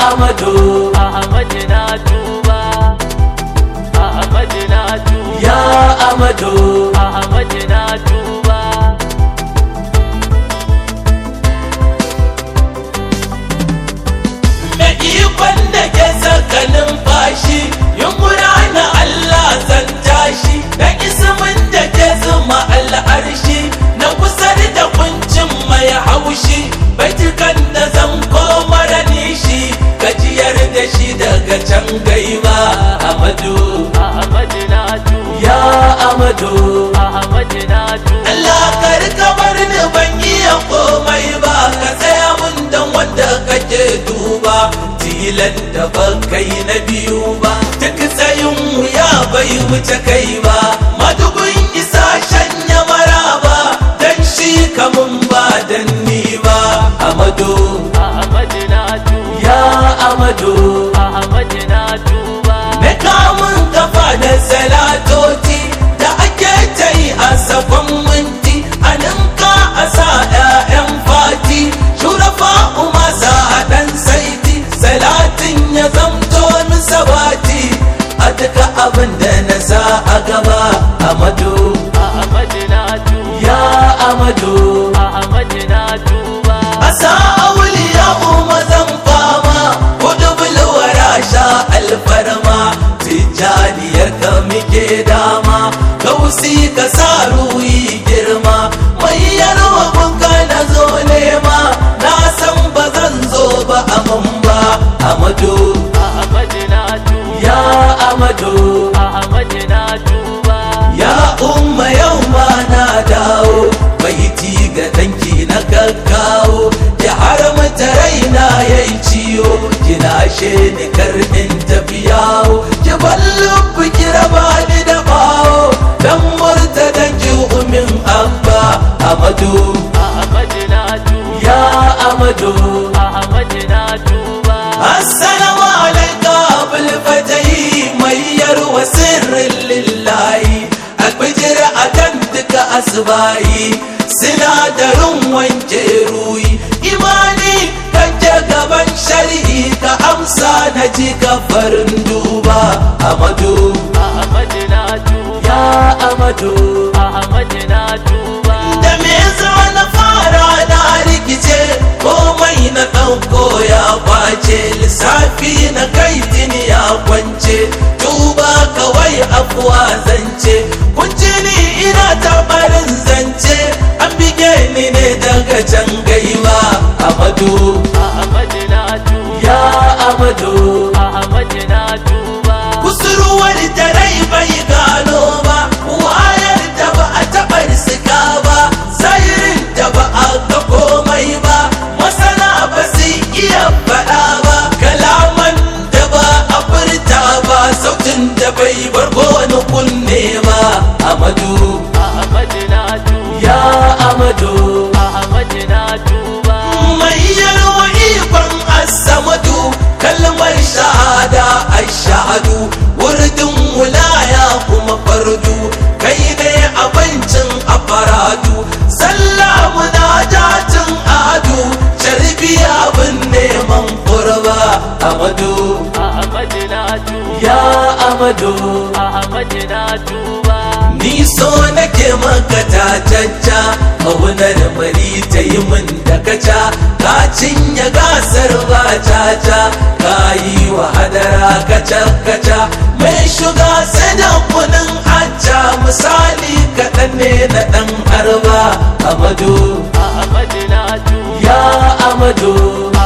amadu Ahmad na tuba Ahmad na tuba ya amadu Ahmad na tuba mai ikon da ke saka numfashi yunkura na Allah zan tashi da ismin da ke zuma al'arshi na kusar da kuncin mai haushi baitukan da zan komar nishi gajiyar da shi daga can gaiba amadu Ahmad na tuba ya amadu Ahmad na tuba Allah kar ka bar ni ban iya komai ba ka tsaya mun dan wanda kake duba tilan da ban kai na biyu ba duk tsayin mu ya bai wuce kai ba madugun isa shanya maraba dan shi kamun ba dan ni ba amadu Ahmad na tuba ya amadu Ahmad na tuba na kamun kafa da salatoti da ake ta yi a sakon minti a ninka a sa 'ya'yan fati shurafa umasa a ɗan saiti salatin ya zamto min sabati a duka abin da na sa a gaba amadu Ahmad na tuba ya amadu Ahmad na tuba asa auliya zan fama kudu bulwara sha alfarma tijjaniyar ka muke dama kausi ka sa ruhi girma mai yarwa bunka na zo nema na san ba zan zo ba aman ba amadu Ahmad na tuba ya amadu Ahmad na tuba ya umma yau ma na dawo baiti ga danki na gaggawo ya haramta raina ya yi ciwo kina she ni karnin tafiyawo ki ballo ki raba ni da bawo dan murta dan ki umin abba amadu Ahmad na tuba ya amadu Ahmad na tuba Assalamu alaika abul fatahi mai yarwa sirrin lillahi albijir akan duka asbahi sinadarin wanke ruyi imani kake gaban shari'i ka amsa na ji farin duba amadu Ahmad na tuba ya amadu Ahmad na tuba da me za na fara na rikice komai na ɗauko ya kwace lissafi na kai jini ya kwance tuba kawai afuwa zance kunci ni ina tabarin zance an bige ni ne daga can gaiwa amadu Ahmad na tuba ya amadu Ahmad na tuba kusurwar da rai bai gano ba wayar da ba a taɓa risika ba zahirin da ba a ga komai ba masana ba su iya faɗa ba kalaman da ba a furta ba sautin da bai bar wani kunne ba amadu Ahmad na tuba ya amadu Ahmad na tuba mai yarwa ikon asamadu kalmar shahada ashadu wurdin wulaya kuma fardu kai ne abincin afaradu sallamu na jatin adu sharbi abin neman kurba amadu Ahmad na tuba ya amadu Ahmad na tuba ni so nake maka tatacca ƙaunar mari ta yi min da kaca ka cinye gasar ba caca ka yi wa hadara kaca kaca mai shuga sai da kunin hacca misali kaɗan ne na ɗan harba amadu Ahmad na tuba ya amadu